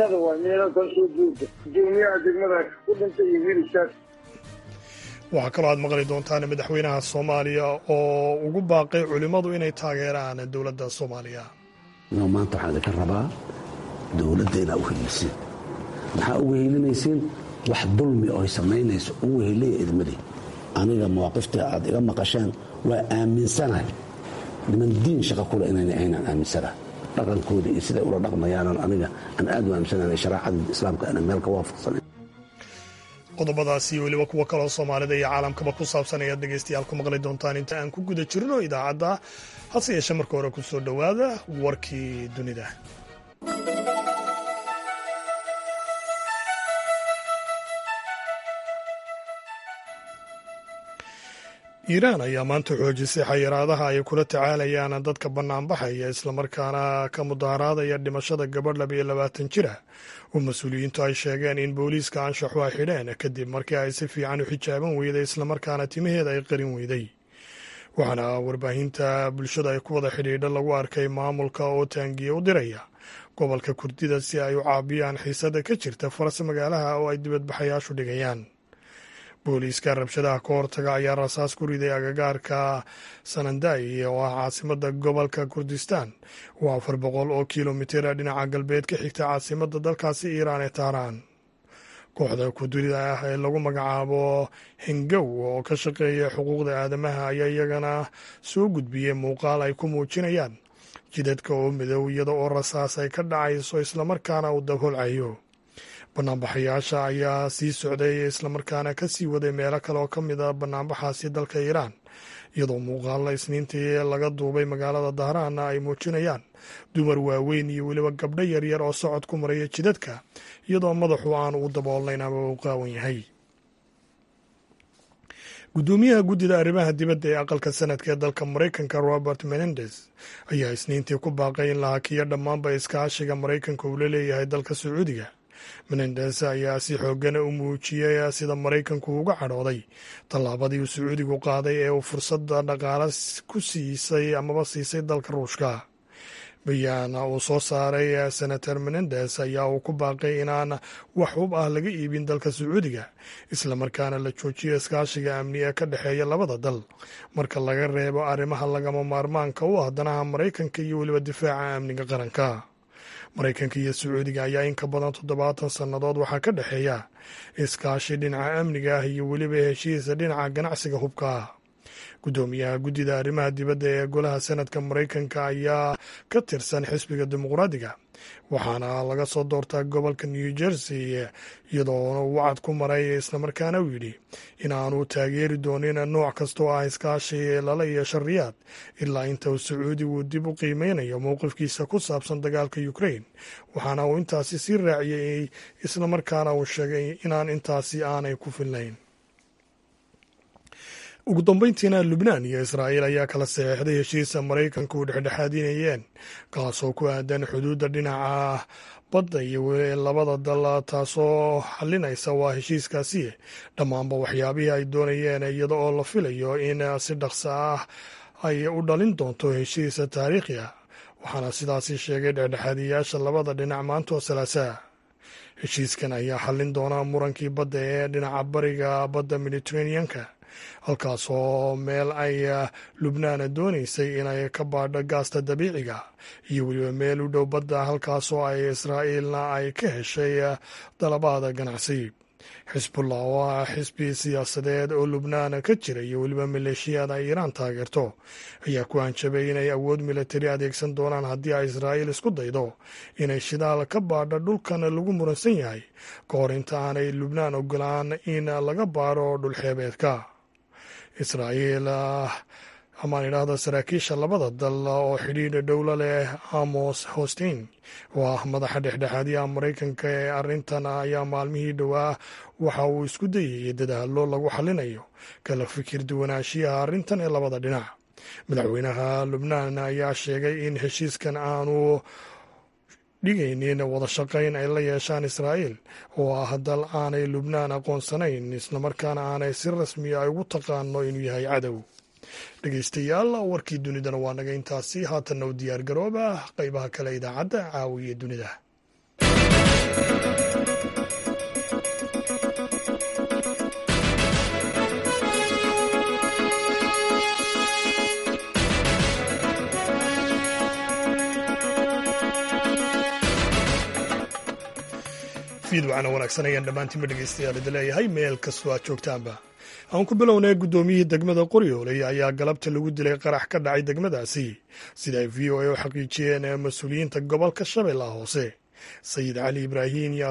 degmada waa meelo kasoo duurta gudoomiyaha degmada ku dhintay iyo wiilishaas waxaa kaloo aad maqli doontaan madaxweynaha soomaaliya oo ugu baaqay culimmadu inay taageeraan dowladda soomaaliya inuu maanta waxaan idinka rabaa dowladda inaa u heliisiin maxaa uga helinaysiin wax dulmi oo ay samaynayso ugu heliya idmadii aniga mawaaqifta aad iga maqasheen waa aaminsanahay niman diin shaqa kule inayna aynaan aaminsanahay dhaqankooda iyo siday ula dhaqmayaanan aniga aan aad u aaminsanahay shareecada islaamka ana meel ka waafaqsanayn qodobadaasi iyo weliba kuwo kaloo soomaalida iyo caalamkaba ku saabsan ayaad dhegaystayaal ku maqli doontaan inta aan ku guda jirno idaacadda hase yeeshee marka hore ku soo dhowaada warkii dunida iiraan ayaa maanta xoojisay xayiraadaha ay kula tacaalayaan dadka bannaanbaxaya islamarkaana ka mudaharaadaya dhimashada gabadh labiyo labaatan jira oo mas-uuliyiintu ay sheegeen in booliiska anshaxu ay xidheen kadib markii ay si fiican u xijaaban weyday islamarkaana timaheeda ay qarin weyday waxaana warbaahinta bulshada ay ku wada xidhiidha lagu arkay maamulka oo taangiye u diraya gobolka kurdida si ay u caabiyaan xiisada ka jirta faras magaalaha oo ay dibadbaxayaashu dhigayaan booliiska rabshadaha ka hortaga ayaa rasaas ku riday agagaarka sananday oo ah caasimada gobolka kurdistan oo afar boqol oo kilomitira dhinaca galbeed ka xigta caasimada dalkaasi iiraan ee tahraan kooxda kurdida ah ee lagu magacaabo hengow oo ka shaqeeya xuquuqda aadamaha ayaa iyagana soo gudbiyey muuqaal ay ku muujinayaan jidadka oo midow iyada oo rasaas ay ka dhacayso islamarkaana uu dabholcayo banaanbaxayaasha ayaa sii socday islamarkaana ka sii waday meelo kale oo ka mid a banaanbaxaasi dalka iiraan iyadoo muuqaalla isniintii laga duubay magaalada dahraanna ay muujinayaan dumar waaweyn iyo weliba gabdho yaryar oo socod ku maraya jidadka iyadoo madaxu aanu u daboolnayn ama u qaawan yahay guddoomiyaha guddida arrimaha dibadda ee aqalka sanadka ee dalka maraykanka robert menendez ayaa isniintii ku baaqay in la hakiyo dhammaanba iskaashiga maraykanka uu la leeyahay dalka sacuudiga menendes ayaa si xoogana u muujiyey sida maraykanku uga cadhooday tallaabadii uu sacuudigu qaaday ee uu fursadda dhaqaale ku siisay amaba siisay dalka ruushka bayaan uu soo saaray senator menendes ayaa uu ku baaqay inaan wax hub ah laga iibin dalka sacuudiga islamarkaana la joojiyo iskaashiga amni ee ka dhexeeya labada dal marka laga reebo arrimaha lagama maarmaanka u ah danaha maraykanka iyo weliba difaaca amniga qaranka maraykanka iyo sacuudiga ayaa in ka badan toddobaatan sannadood waxaa ka dhexeeya iskaashi dhinaca amniga ah iyo weliba heshiisa dhinaca ganacsiga hubka ah guddoomiyaha guddida arrimaha dibadda ee golaha sanadka maraykanka ayaa ka tirsan xisbiga dimuqraadiga waxaana laga soo doortaa gobolka new jersey iyadoona uu wacad ku maray islamarkaana uu yidhi in aanu taageeri doonin nooc kastoo ah iskaashi lala yeesho riyaad ilaa inta uu sacuudigu dib u qiimeynayo mowqifkiisa ku saabsan dagaalka ukrain waxaana uu intaasi sii raaciyey islamarkaana uu sheegay inaan intaasi aanay ku filnayn ugu dambeyntiina lubnaan iyo israa'iil ayaa kala saxeixday heshiisa maraykanka u dhexdhexaadinayeen kaasoo ku aadan xuduudda dhinaca badda iyo labada dal taasoo xalinaysa waa heshiiskaasi dhammaanba waxyaabihii ay doonayeen iyada oo la filayo in si dhaqso ah ay u dhalin doonto heshiis taariikhi ah waxaana sidaasi sheegay dhexdhexaadiyayaasha labada dhinac maantoo salaasaa heshiiskan ayaa xallin doona murankii badda ee dhinaca bariga badda mediteraneanka halkaasoo meel ay lubnaan doonaysay inay ka baadho gaasta dabiiciga iyo weliba meel u dhow badda halkaasoo ay israa'iilna ay ka heshay dalabaada ganacsi xisbullah oo ah xisbi siyaasadeed oo lubnaan ka jira iyo weliba maleeshiyaad ay iiraan taageerto ayaa ku hanjabay inay awood militari adeegsan doonaan haddii ay israa'iil isku daydo inay shidaal ka baadho dhulkan lagu muransan yahay ka hor inta aanay lubnaan ogolaan in laga baadho dhulxeebeedka israa'iil amaan idhaahda saraakiisha labada dal oo xidhiidha dhowlo leh amos hostein oo ah madaxa dhexdhexaadiyaha maraykanka ee arrintan ayaa maalmihii dhowaa waxa uu isku dayayay dadaallo lagu xallinayo kala fikir duwanaanshiyaha arrintan ee labada dhinac madaxweynaha lubnaan ayaa sheegay in heshiiskan aanu dhigaynin wada shaqayn ay la yeeshaan israa'iil oo ah dal aanay lubnaan aqoonsanayn islamarkaana aanay si rasmiya ay ugu taqaano inuu yahay cadow dhegeystayaal warkii dunidana waa naga intaasi haatanna u diyaar garooba qaybaha kale idaacadda caawiya dunida fiidwacana wanaagsan ayaan dhammaantiinba dhegeystayaal idi leeyahay meel kastoo aad joogtaanba aan ku bilownay guddoomiyihii degmada qoryooley ayaa galabta lagu dilay qarax ka dhacay degmadaasi sida ay v o a u xaqiijiyeen mas-uuliyiinta gobolka shabeellaha hoose sayid cali ibraahin iyo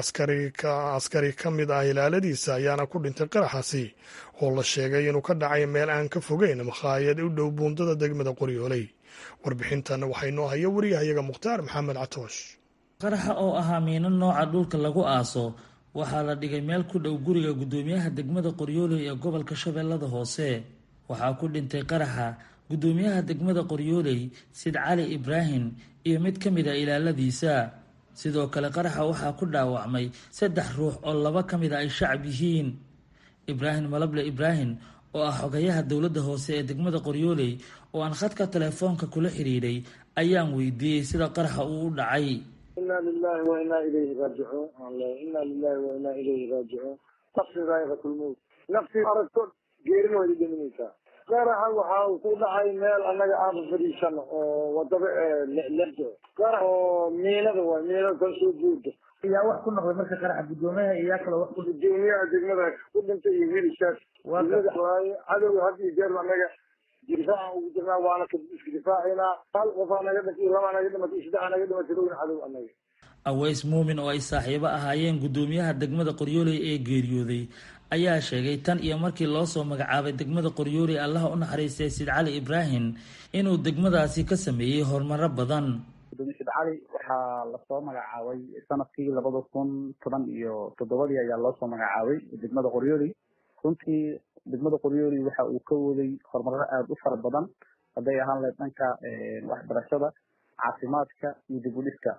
askari ka mid ah ilaaladiisa ayaana ku dhintay qaraxaasi oo la sheegay inuu ka dhacay meel aan ka fogeyn makhaayad u dhow buundada degmada qoryooley warbixintan waxaa inoo haya wariyahayaga mukhtaar maxamed catoosh qaraxa oo ahaa miino nooca dhulka lagu aaso waxaa la dhigay meel ku dhow guriga guddoomiyaha degmada qoryooley ee gobolka shabeellada hoose waxaa ku dhintay qaraxa guddoomiyaha degmada qoryooley sid cali ibraahim iyo mid ka mid a ilaaladiisa sidoo kale qaraxa waxaa ku dhaawacmay saddex ruux oo laba ka mid a ay shacab yihiin ibraahim malable ibraahim oo ah xogayaha dowladda hoose ee degmada qoryooley oo aan khadka telefoonka kula xidhiidhay ayaan weydiiyey sida qaraxa uu u dhacay ina lilahi wa inaa ilayhi raajicuun ina lilahi wa inaa ilayhi raajicuun nafsi daa'iqatulmowt nafsi aragto geerina way dhiminaysaa qaraxa waxa uu ku dhacay meel annaga aaba fadhiisano oo wadada ledo qarax oo miinada waay miinada kasoo buuda yaa wax ku noqday marka qaraxa guddoomiyaha iyo yaa kaloo wax ku gudoomiyaha degmada ku dhintay iyo wiilishaas degmada waaye cadowga had iyo jeer annaga difaaca ugu jirnaa waana iska difaacaynaa hal qofaa naga dhintay iyo labaa naga dhimatay saddexa naga dhimatay lowna cadow annaga aweys muumin oo ay saaxiibo ahaayeen guddoomiyaha degmada qoryooley ee geeriyooday ayaa sheegay tan iyo markii loo soo magacaabay degmada qoryooley allaha u naxariistay sid cali ibraahim inuu degmadaasi ka sameeyey horumaro badan gudoomiye sid cali waxaa lasoo magacaabay sanadkii labada kun toban iyo toddobadii ayaa loo soo magacaabay degmada qoryooley runtii degmada qoryooley waxa uu ka waday horumarro aada u fara badan hadday ahaan lahayd dhanka waxbarashada caafimaadka iyo dib u dhiska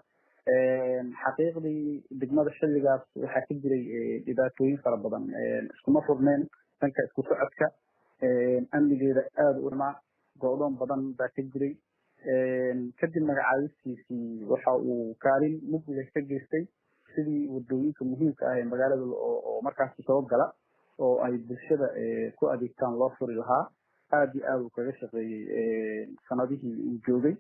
xaqiiqdii degmada xilligaas waxaa ka jiray dhibaatooyin fara badan iskuma furneen dhanka isku socodka amnigeeda aada u dhamaa go-doon badan baa ka jiray kadib magacaabistiisii waxa uu kaalin mugdiga ka geystay sidii wadooyinka muhiimka ah ee magaalada oo markaasi soo gala oo ay bulshada ku adeegtaan loo furi lahaa aada iyo aada uu kaga shaqeeyey sanadihii uu joogay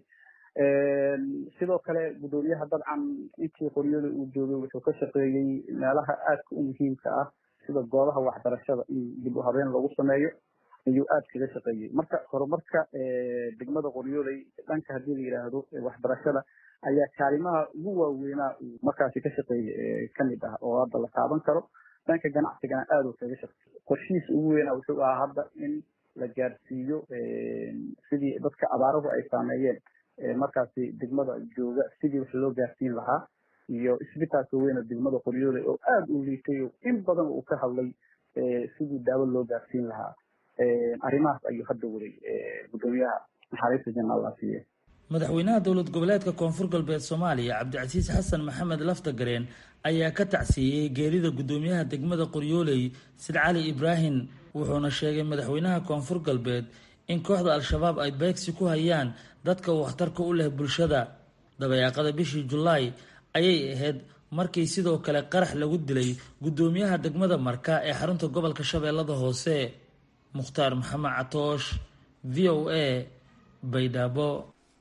sidoo kale guddoomiyaha dabcan intii qoryada uu joogay wuxuu ka shaqeeyey meelaha aadka u muhiimka ah sida goobaha waxbarashada in dib u habeen lagu sameeyo ayuu aada kaga shaqeeyey marka horumarka degmada qoryoley dhanka haddii la yidhaahdo waxbarashada ayaa kaalimaha ugu waaweynaa uu markaasi ka shaqeeyey kamid ah oo hadda la taaban karo dhanka ganacsigana aada u kaga shaqeeyey qorshihiis ugu weynaa wuxuu ahaa hadda in la gaarsiiyo sidii dadka abaaruhu ay saameeyeen markaasi degmada jooga sidii wax loo gaarsiin lahaa iyo isbitaalka weyne degmada qoryoole oo aada u liitay oo in badan uu ka hadlay sidii daawo loo gaarsiin lahaa arrimahaas ayuu hadda waday guddoomiyaha naxariista janna allah siiye madaxweynaha dowlad goboleedka koonfur galbeed soomaaliya cabdicasiis xasan maxamed laftagareen ayaa ka tacsiiyey geerida guddoomiyaha degmada qoryooley sid cali ibraahim wuxuuna sheegay madaxweynaha koonfur galbeed in kooxda al-shabaab ay beegsi ku hayaan dadka waxtarka u leh bulshada dabayaaqada bishii julaay ayay ahayd markii sidoo kale qarax lagu dilay guddoomiyaha degmada marka ee xarunta gobolka shabeellada hoose mukhtaar maxamed catoosh v o a baydhabo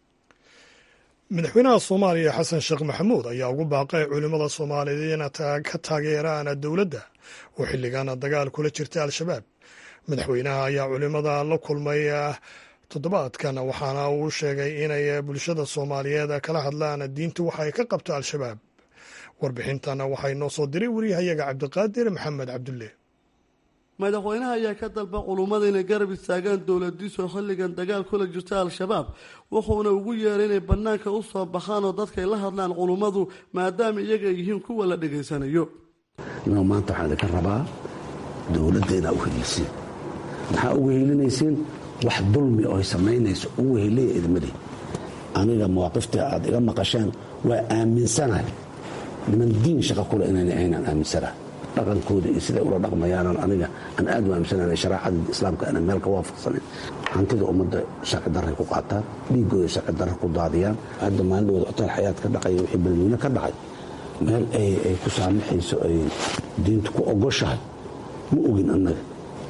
madaxweynaha soomaaliya xasan sheekh maxamuud ayaa ugu baaqay culimmada soomaaliyeed in ka taageeraan dowladda oo xilligan dagaal kula jirta al-shabaab madaxweynaha ayaa culimmada la kulmay toddobaadkan waxaana uu sheegay inay bulshada soomaaliyeed kala hadlaan diintu waxa ay ka qabto al-shabaab warbixintan waxay noo soo diray wariyahayaga cabdiqaadir maxamed cabdulle madaxweynaha ayaa ka dalba culummada inay garab istaagaan dowladiisu xilligan dagaal kula jirta al-shabaab wuxuuna ugu yeeray inay bannaanka u soo baxaan oo dadkay la hadlaan culummadu maadaama iyaga yihiin kuwa la dhegaysanayo inuu maanta waxaan idinka rabaa dowladda inaa u heliisiin maxaa ugu helinaysiin wax dulmi oo ay samaynayso ugu heliya idmadii aniga mawaaqifta aad iga maqasheen waa aaminsanahay niman diin shaqa kule inayna aynaan aaminsanahay dhaqankooda iyo siday ula dhaqmayaanan aniga aan aad u aaminsanayn shareecada islaamka aanan meel ka waafaqsanin hantida ummadda sharci darray ku qaataan dhiigooda sharci darra ku daadiyaan hadda maalin wada otaal xayaad ka dhacaya wixii balweyne ka dhacay meel ay ku saamaxayso ay diintu ku ogoshahay ma ogin annaga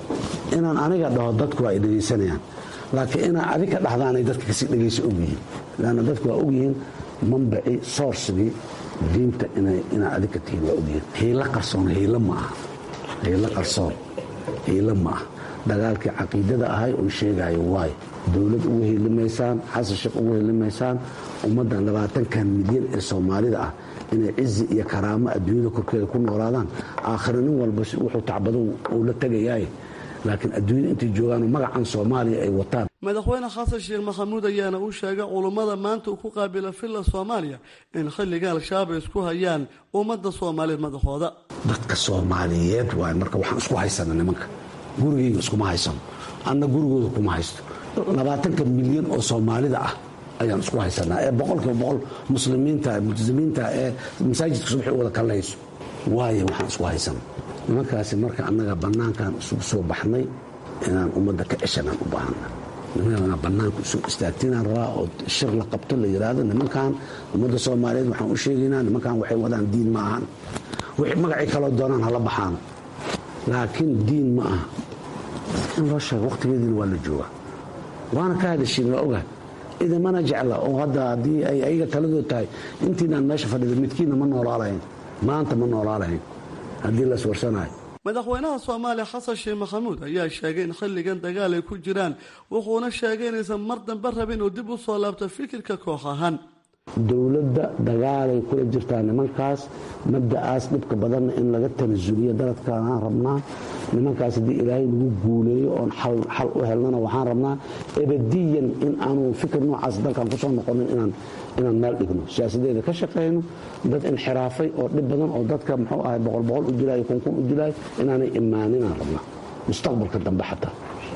inaan aniga dhaho dadku waa ay dhegaysanayaan laakiin inaan adig ka dhahdaanay dadka kasii dhegaysa ogyihiin lanna dadku waa ogyihiin mambaci soorsigii diinta inaa adig ka tihiin waa ogyihiin hiilo qarsoon hiilo ma aha hiilo qarsoon hiilo ma aha dagaalkii caqiidada ahay oo sheegaayo waay dowlad ugu helimaysaan xasan sheekh ugu helimaysaan ummaddan labaatankan milyan ee soomaalida ah inay cizi iyo karaamo adduunyada korkeeda ku noolaadaan aakhira nin walba wuxuu tacbado uu la tegayaay laakiin adduunyada intay joogaanoo magacan soomaaliya ay wataan madaxweyne xasan sheekh maxamuud ayaana u sheegay culummada maanta uu ku qaabila villa soomaaliya in xilliga al-shabaab ay isku hayaan ummadda soomaaliyeed madaxooda dadka soomaaliyeed waay marka waxaan isku haysana nimanka gurigayga iskuma haysano anna gurigooda kuma haysto labaatanka milyan oo soomaalida ah ayaan isku haysanaa ee boqolkiiba boqol muslimiinta multizimiinta ee masaajidka subaxi wada kallayso waayo waxaan isku haysana nimankaasi marka annaga bannaankan isugu soo baxnay inaan ummadda ka ceshanaan u baahana nimankaa bannaanka isu istaagtinaan rabaa oo shir la qabto la yidhaahdo nimankan ummadda soomaaliyeed waxaan u sheegaynaa nimankan waxay wadaan diin ma ahan wixii magacii kaloo doonaan hala baxaan laakiin diin ma aha in loo sheego wakhtigeediina waa la joogaa waana ka hadashiin waa ogahay idamana jecla oo hadda haddii ay ayaga taladood tahay intiinaan meesha fadhida midkiinna ma noolaalahayn maanta ma noolaalahayn haddii las warsanayo madaxweynaha soomaaliya xasan sheekh maxamuud ayaa sheegay in xilligan dagaal ay ku jiraan wuxuuna sheegay inaysan mar dambe rabin uu dib u soo laabto fikirka koox ahaan dowladda dagaalay kula jirtaa nimankaas mabda'aas dhibka badanna in laga tanasuliyo daladkaan rabnaa nimankaas haddii ilaahay lagu guuleeyo oon xal u helnana waxaan rabnaa ebadiyan in aanu fikir noocaas dalkan kusoo noqonin inaan meel dhigno siyaasadeeda ka shaqayno dad inxiraafay oo dhib badan oo dadka muxuu ahay boqol boqol u dilaayo kunkun u dilaayo inaanay imaaninaan rabnaa mustaqbalka dambe xataa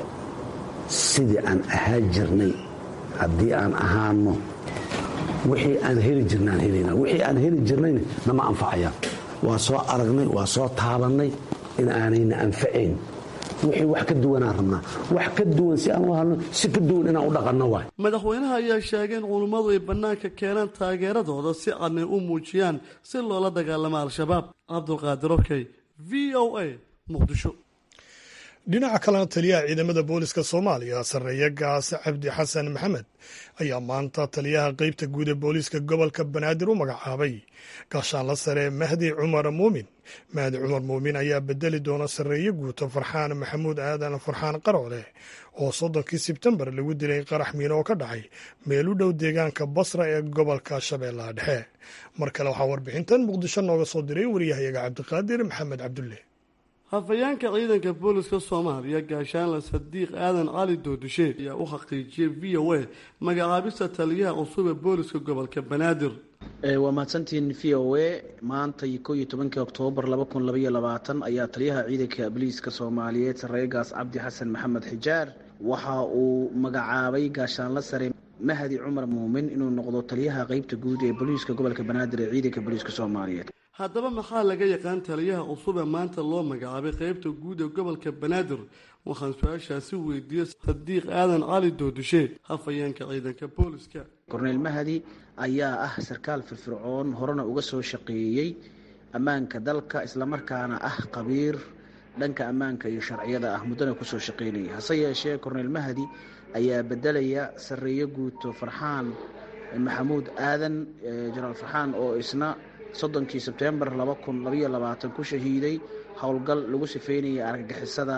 sidii aan ahaan jirnay haddii aan ahaano wixii aan heli jirnaan helana wixii aan heli jirnayna nama anfacayaan waa soo aragnay waa soo taabannay in aanayna anfacayn wixii wax ka duwanaan rabnaa wax ka duwan si aan u halno si ka duwan inaan u dhaqanno waay madaxweynaha ayaa sheegay in culummadu ay bannaanka keenaan taageeradooda si cadnay u muujiyaan si loola dagaalamo al-shabaab cabdulqaadir okey v o a muqdisho dhinaca kalena taliyaha ciidamada booliska soomaaliya sarreeye gaase cabdi xasan maxamed ayaa maanta taliyaha qeybta guud ee booliiska gobolka banaadir u magacaabay gaashaanla sare mahdi cumar muumin mahdi cumar muumin ayaa bedeli doona sarreeye guuto farxaan maxamuud aadan farxaan qaroole oo soddonkii sebtembar lagu dilay qarax miino oo ka dhacay meel u dhow deegaanka basra ee gobolka shabeellaha dhexe mar kale waxaa warbixintan muqdisho nooga soo diray waryahayaga cabdiqaadir maxamed cabdulle hafayeenka ciidanka booliska soomaaliya gaashaanle sadiiq aadan cali doodishe ayaa u xaqiijiyey v o a magacaabista taliyaha cusub ee booliska gobolka banaadir waa mahadsantihiin v o a maanta ko iyo tobankii oktoobar laba kun labaiyo labaatan ayaa taliyaha ciidanka booliiska soomaaliyeed sarreegaas cabdi xasan maxamed xijaar waxa uu magacaabay gaashaanle sare mahdi cumar muumin inuu noqdo taliyaha qeybta guud ee booliiska gobolka banaadir ee ciidanka booliiska soomaaliyeed haddaba maxaa laga yaqaan taliyaha cusub ee maanta loo magacaabay qeybta guud ee gobolka banaadir waxaan su-aashaasi weydiiyey sadiiq aadan cali doodishe hafayeenka ciidanka booliska korneyl mahdi ayaa ah sarkaal firfircoon horena uga soo shaqeeyey ammaanka dalka islamarkaana ah qabiir dhanka ammaanka iyo sharciyada ah muddana kusoo shaqeynaya hase yeeshee korneyl mahdi ayaa bedelaya sarreeyo guuto farxaan maxamuud aadan jenaraal farxaan oo isna soddonkii sebtembar laba kun labaiyo labaatan ku shahiiday howlgal lagu sifeynayay argagixisada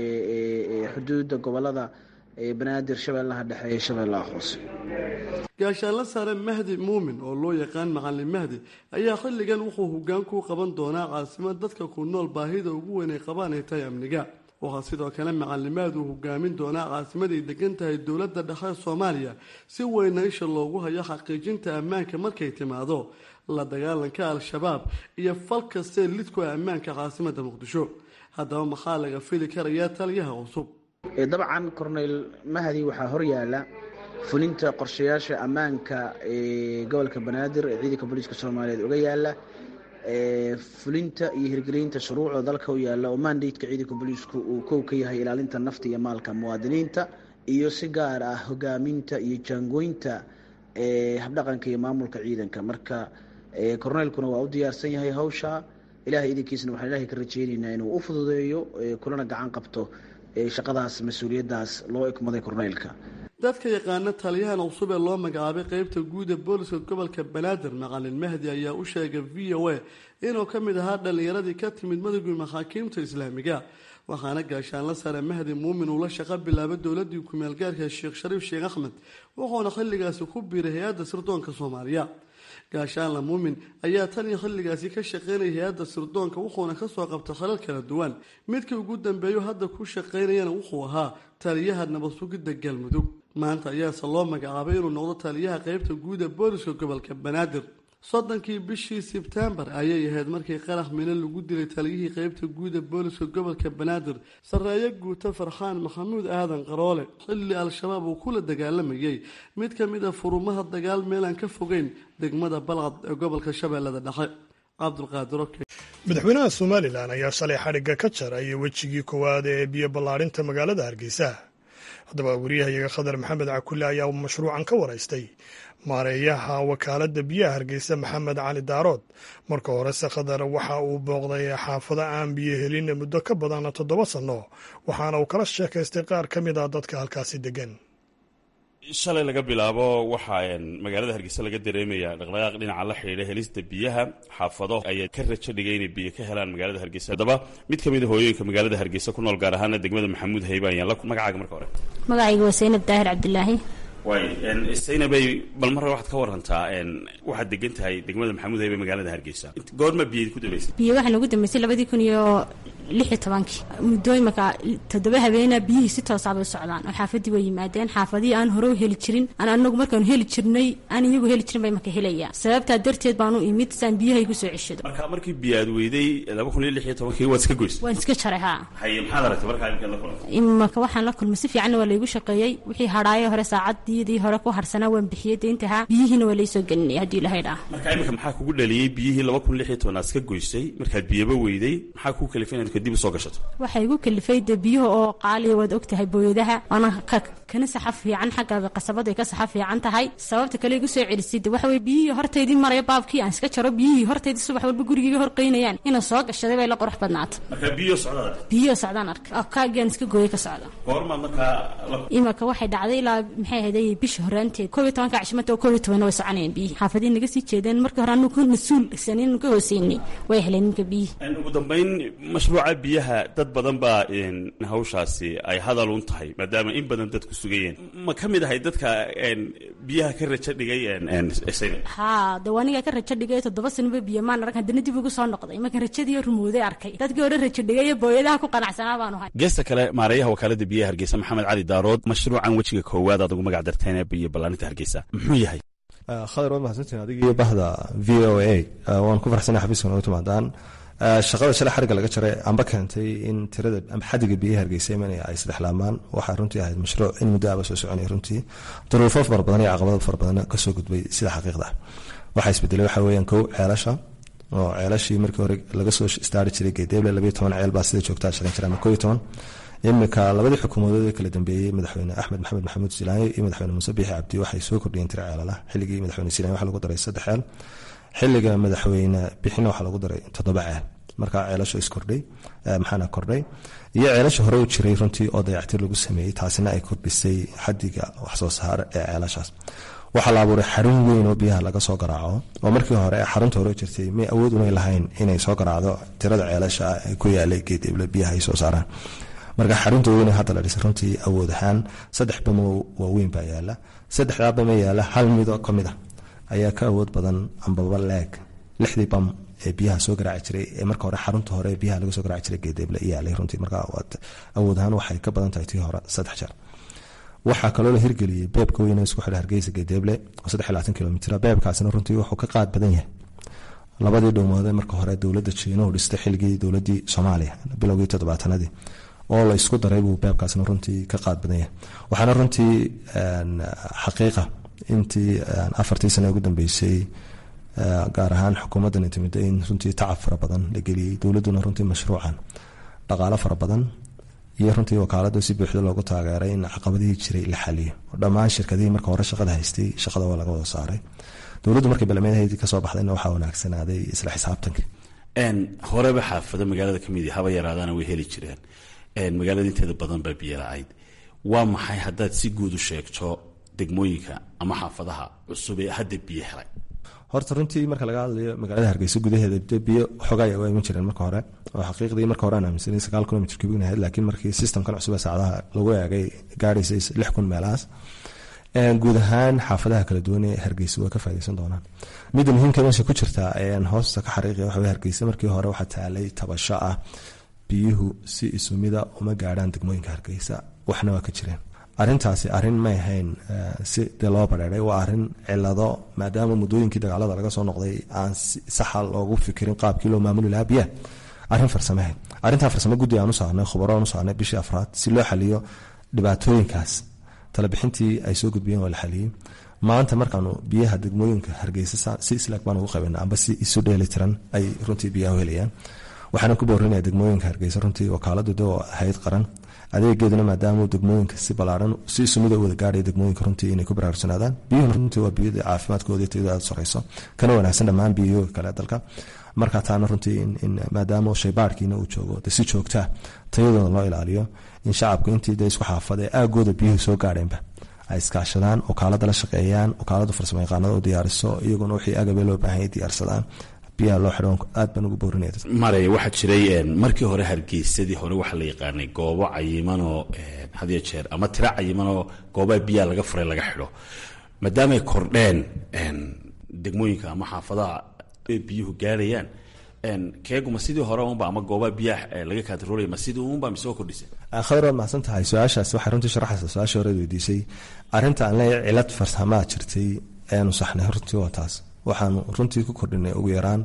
xuduudda gobolada banaadir shabeellaha dhexe ee shabeellaha hoose gaashaanla sare mahdi muumin oo loo yaqaan macalin mahdi ayaa xilligan wuxuu hoggaan ku qaban doonaa caasimad dadka ku nool baahida ugu weyn ay qabaan ay tahay amniga waxaa sidoo kale macalimaad uu hogaamin doonaa caasimaday degan tahay dowladda dhexe soomaaliya si weyna isha loogu hayo xaqiijinta ammaanka markay timaado la dagaalanka al-shabaab iyo fal kastee lidku ah ammaanka caasimadda muqdisho haddaba maxaa laga fili karayaa taliyaha cusub dabcan corneyl mahdi waxaa horyaala fulinta qorshayaasha ammaanka ee gobolka banaadir ee ciidanka booliiska soomaaliyeed uga yaala fulinta iyo hirgelinta shuruucda dalka u yaala oo mandateka ciidanka booliisku uu kow ka yahay ilaalinta nafta iyo maalka muwaadiniinta iyo si gaar ah hogaaminta iyo jaangooynta habdhaqanka iyo maamulka ciidanka marka korneylkuna waa u diyaarsan yahay hawsha ilahay idinkiisna waxaan ilahay ka rajeyneynaa inuu u fududeeyo kulana gacan qabto shaqadaas mas-uuliyaddaas loo ekmaday korneylka dadka yaqaana taliyahan cusub ee loo magacaabay qeybta guud ee booliska gobolka banaadir maqalin mahdi ayaa u sheegay v o a inuu ka mid ahaa dhallinyaradii ka timid madowgii maxaakiimta islaamiga waxaana gaashaanla sare mahdi muumin uu la shaqo bilaabay dowladii ku-meelgaarka sheekh shariif sheekh axmed wuxuuna xilligaasi ku biiray hay-adda sirdoonka soomaaliya gaashaanla muumin ayaa tan iyo xilligaasi ka shaqeynaya hay-adda sirdoonka wuxuuna kasoo qabtay khalal kala duwan midkii ugu dambeeyo hadda ku shaqeynayana wuxuu ahaa taliyaha nabad sugidda galmudug maanta ayaase loo magacaabay inuu noqdo taliyaha qeybta guud ee booliska gobolka banaadir soddonkii bishii sebtembar ayay ahayd markii qarax mino lagu dilay taliyihii qeybta guud ee booliska gobolka banaadir sarreeyo guuto farxaan maxamuud aadan qaroole xilli al-shabaab uu kula dagaalamayay mid ka mid a furumaha dagaal meelaan ka fogeyn degmada balcad ee gobolka shabeellada dhexe cabdulqaadir oke madaxweynaha somalilan ayaa shalay xadhigga ka jaray wejigii koowaad ee biyo ballaarinta magaalada hargeysa haddaba wariyahayaga khadar maxamed cakulle ayaa mashruucan ka waraystay maareeyaha wakaaladda biyaha hargeysa maxamed cali daarood marka horese khadar waxa uu booqday xaafado aan biyo helin muddo ka badan toddoba sanno waxaana uu kala sheekaystay qaar ka mid ah dadka halkaasi degan shalay laga bilaabo waxaa magaalada hargeysa laga dareemaya dhaqdhaqaaq dhinaca la xidhiidha helista biyaha xaafado ayaa ka rajo dhigay inay biyo ka helaan magaalada hargeysa haddaba mid ka mid a hooyooyinka magaalada hargeysa ku nool gaar ahaana degmada maxamuud hayba ayaan la magacaaga marka hore magacayga waa saynab daahir cabdilaahi waay saynabay bal marra waxaad ka warantaa waxaad degan tahay degmada maxamuud haybe magaalada hargeysa goorma biyo ku dambeysay biyo waxaa nagu dambeysay labadii kun iyo lix iyo tobankii muddooyinka toddoba habeena biyihii si toosaabay u socdaan oo xaafadii way yimaadeen xaafadihii aan hore u heli jirin aan anagu markaanu heli jirnay aan iyagu heli jirin bay marka helayaan sababtaa darteed baanu imid saan biyaha igu soo ceshado marka markii biyo aad weyday laba kun iyo lix iyo tobankii waad iska goysay waan iska jaray haa haye maxaad aragtay markaa imikaad la kulantay imaka waxaan la kulmay si fiicanna waa laygu shaqeeyey wixii hadhaayo hore saacaddiidii hore ku harsanaa waan bixiyey deyntahaa biyihiina waa laysoo gelinaya haddii ilahay dhaa marka imika maxaa kugu dhaliyey biyihii laba kun lix iyo toban aad iska goysay markaad biyaba weyday maxaa kuu kalifay inaad kadib usoo gashato waxay igu kalifay dee biyuhu oo qaaliya waad og tahay booyadaha waana kana saxa fiican xagga qasabadu ay ka saxa fiican tahay sababta kale igu soo celisay de waxa weye biyihii hortaydii maraya baabkii aan iska jaro biyihii hortaydii subax walba gurigiiga horqaynayaan inaan soo gashaday bay la qurux badnaata marka biyo socdaad biyo socdaan arkay kaagaan iska gooyay ka socda goormaad markaa imaka waxay dhacday ilaa maxay ahayd bisha horaanteed koob iyo tobanka cashimada oo koob iyo tobanna way soconayeen biyihii xaafadihi naga sii jeedeen markii hore anu ka mas-uul sanin ka hooseynay way heleen ninka biyihii ugu dambeyn mashruuca biyaha dad badan baa hawshaasi ay hadal un tahay maadaama in badan dadku sugayeen ma ka mid ahay dadka biyaha ka rajo dhigay haa de aniga ka rajo dhigay toddoba sanoba biyo maan arag haddana dib ugu soo noqday markan rajadii rumooday arkay dadkii hore rajo dhigay booyadaha ku qanacsanaa baanu hay geesta kale maareeyaha wakaalada biyaha hargeysa maxamed cali daarood mashruucan wejiga koowaad aad ugu magac darteen ee biyo ballaarinta hargeysa muxuu yahay khadar waad mahadsantiin adigii bahda v o a waan ku farxsanay xafiiska nooga timaadaan shaqada shalay xariga laga jaray amba keentay in tirada amba xadiga biyaha hargeysa imanaya ay saddex laamaan waxaa runtii ahayd mashruuc in muddo aba soo soconaya runtii duruufo fara badan iyo caqabado fara badan kasoo gudbay sida xaqiiqda waxaa isbedelay waxaa weeyaan kow ceelasha oo ceelashii markii hore laga soo istaari jiray geedeeble labayo toban ceel baa sida joogtaa shaqayn jira ama koo iyo toban imika labadii xukuumadood ee kala dambeeyey madaxweyne axmed maxamed maxamuud silaanyo iyo madaxweyne muuse biixi cabdi waxay soo kordhiyeen tira ceelala xilligii madaxweyne silaanyo waxaa lagu daray saddex ceel xilliga madaxweyne bixina waxaa lagu daray toddoba ceel markaa ceelasho iskordhay maxaana kordhay iyo ceelasha hore u jiray runtii oo dayactir lagu sameeyey taasina ay kordhisay xadiga waxsoo saar ee ceelashaas waxaa la abuuray xarun weyn oo biyaha laga soo garaaco oo markii hore xarunta hore jirtay may awood unay lahayn inay soo garaacdo tirada ceelasha ku yaalay geedeble biyaha ay soo saaraan marka xarunta weyn hadda la dhisay runtii awood ahaan saddex bamo waaweyn baa yaala saddexdaa bama yaala hal mido ka mid a ayaa ka awood badan ambaba leeg lixdii bam ee biyaha soo garaaci jiray ee marka hore xarunta hore ee biyaha laga soo garaaci jiray geedeeble yaalay runtii marka awood ahaan waxay ka badan tahay tii hore saddex jeer waxaa kaloo la hirgeliyey beebka weyn ee isku xidha hargeysa geedeeble oo saddex iyo labaatan kilomitr beebkaasina runtii wuxuu ka qaad badan yahay labadii dhowmood ee marka hore dowladda jiinuhu dhistay xilligii dowladii soomaaliya bilowgii toddobaatanadii oo la isku daray buu beebkaasna runtii ka qaad badan yahay waxaana runtii xaqiiqa intii afartii sano ugu dambeysay gaar ahaan xukuumaddan intimida in runtii tacab fara badan la geliyey dowladduna runtii mashruucan dhaqaalo fara badan iyo runtii wakaalada si buuxda loogu taageeray in caqabadihii jiray la xaliyo oo dhammaan shirkadihii marka hore shaqada haystay shaqada waa laga wada saaray dowladdu markay balamadeedii kasoo baxdayna waxaa wanaagsanaaday isla xisaabtanka horeba xaafado magaalada kamid haba yaraadaana way heli jireen magaalada inteeda badan baa biyo la-ayd waa maxay haddaad si guud u sheegto degmooyinka ama xaafadaha cusub ee hadda biyo helay horta runtii marka laga hadlayo magaalada hargeysa gudaheeda de biyo xogay waa iman jireen marka hore oo xaqiiqdii marka hore aan aaminsanay sagaal kilomitr kubig ahayd laakiin markii systemkan cusub ee saacadaha lagu eegay gaadhaysay lix kun meelahaas guud ahaan xaafadaha kala duwan ee hargeysa waa ka faa'ideysan doonaan midda muhiimka meesha ku jirta hoosta ka xariiqaya waxa hargeysa markii hore waxaa taalay tabasho ah biyuhu si isumida uma gaadhaan degmooyinka hargeysa waxna waa ka jireen arintaasi arin may ahayn si dee loo bareeray waa arin cilado maadaama muddooyinkii dagaalada laga soo noqday aan saxa loogu fikirin qaabkii loo maamuli lahaa biyaha arin farsamahe arintaa farsamo guddi aan u saarnay khubaro aan u saarnay bishii afraad si loo xaliyo dhibaatooyinkaas talabixintii ay soo gudbiyeen waa la xaliyey maanta markaanu biyaha degmooyinka hargeysa si islaag baan ugu qabana amba si isu dheeli tiran ay runtii biyaha u helayaan waxaana ku boorinaya degmooyinka hargeysa runtii wakaaladu de oo ahayd qaran adeegeeduna maadaama degmooyinka si balaaran si isumida u wada gaadhaya degmooyinka runtii inay ku baraarugsanaadaan biyuhuna runtii waa biyada caafimaadkooda tayada aada sareyso kana wanaagsan dhammaan biyahooga kale dalka marka taana runtii in maadaama shaybaarkiina uu joogo de si joogtaa tayadooda loo ilaaliyo in shacabku intii de isku xaafada ee aagooda biyuhu soo gaadheenba ay iskaashadaan okaalada la shaqeeyaan okaalada farsamo yaqaanada u diyaariso iyaguna wixii agabe loo baahanya diyaarsadaan biyaha loo xidho aad baan ugu boorinaya mare waxaa jiray markii hore hargeysadii hore waxaa la yaqaanay goobo cayimanoo hadiyo jeer ama tiro cayimanoo goobaha biyaha laga furay laga xidho maadaamay kordheen degmooyinka ama xaafadaha biyuhu gaarayaan keeguma sidii hore unba ama goobaha biyaha laga kaantaroolaya ma sidii unba mise oo kordhisay khadar waad mahadsan tahay su-aashaas waxay runtii sharaxaysa su-aashii horeed weydiisay arrinta aan leeyahay cilad farsamaa jirtay eanu saxnay runtii waa taas waxaanu runtii ku kordhinay ugu yaraan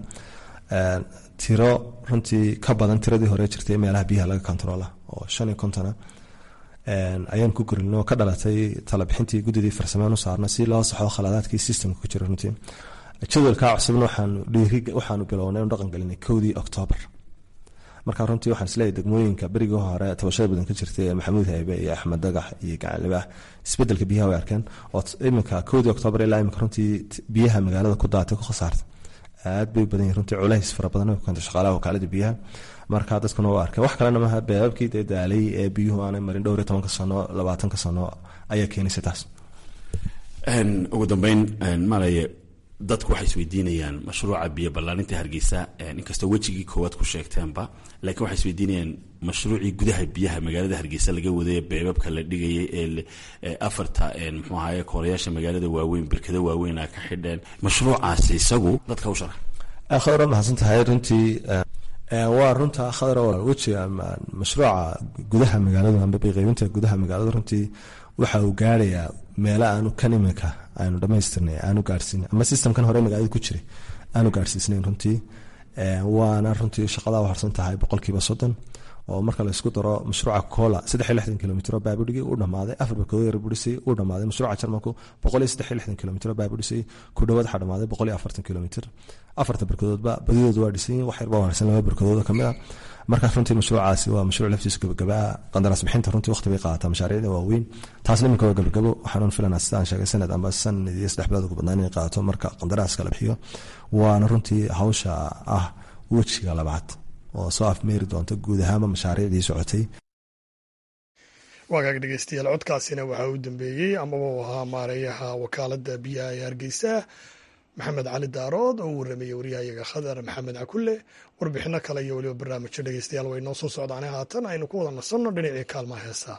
tiro runtii ka badan tiradii hore jirtay meelaha biyaha laga kontaroola oo shan iyo kontona ayaan ku korinay oo ka dhalatay talabixintii guddidii farsamaan u saarna si loo saxo khaladaadkii systemka ku jira runtii jadwalka cusubna waxaanu dhiiri waxaanu bilownay dhaqan gelinay kowdii octoobar marka runtii waxaan isleeyahay degmooyinka berigii hore tabashada badan ka jirtay ee maxamuud haybe iyo axmed dagax iyo gacanlibaah isbedelka biyaha way arkeen oo iminka kowdii octoobar ilaa iminka runtii biyaha magaalada ku daatay ku khasaartay aad bay badan yihin runtii culays fara badan ku keentay shaqaalaha wakaalada biyaha marka dadkuna waa arkeen wax kalena maaha beebabkii dee daalay ee biyuhu aanay marin dhowr iyo tobanka sano labaatanka sano ayaa keenaysa taas ugu dambeyn malaye dadku waxay isweydiinayaan mashruuca biyo ballaarinta hargeysa inkastoo wejigii koowaad ku sheegteenba laakiin waxay isweydiinayaan mashruucii gudaha biyaha magaalada hargeysa laga waday beebabka la dhigayay ee afarta muxuu ahaye koorayaasha magaalada waaweyn birkado waaweyn a ka xidheen mashruucaasi isagu dadka u sharax khadra mahadsan tahay runtii waa runta khadra wejiga mashruuca gudaha magaalada amba biqeybinta gudaha magaalada runtii waxa uu gaarayaa meelo aanu kan iminka aynu dhamaystirnay aanu gaarsiin ama systemkan hore magaalada ku jiray aanu gaarsiisnayn runtii waana runtii shaqada harsan tahay boqolkiiba soddon oo marka laysku daro mashruuca cola saddex iyo lixdan kilomitr oo baabudhigi uu dhamaaday afar barkadood yar budhisay uu dhamaaday mashruuca jarmalku boqol iyo saddex iyo lixdan kilomitr oo baabudhisay ku dhawaad waxaa dhamaaday boqol iyo afartan kilomitr afarta barkadoodba badidooda waa dhisan wax yarba waarsan laba barkadood kamid a marka runtii mashruucaasi waa mashruuc laftiisu gabagabaa qandaraas bixinta runtii waqti bay qaadataa mashaariicda waaweyn taasna iminka waa gabagabo waxaan filanaa sidaan sheegay sanad amba sanad iyo saddex bilood ugu badnaan inay qaadato marka qandaraaska la bixiyo waana runtii hawsha ah wejiga labaad oo soo afmeeri doonta guud ahaanba mashaariicdii socotay waagaag dhegeystayaal codkaasina waxaa u dambeeyey amaba uu ahaa maareeyaha wakaalada biyaha ee hargeysa maxamed cali daarood oo u warramayey waryahayaga khadar maxamed cakulle warbixino kale iyo weliba barnaamijyo dhegeystayaal way noo soo socdaane haatan aynu ku wada nasanno dhinacii kaalmaha heesaa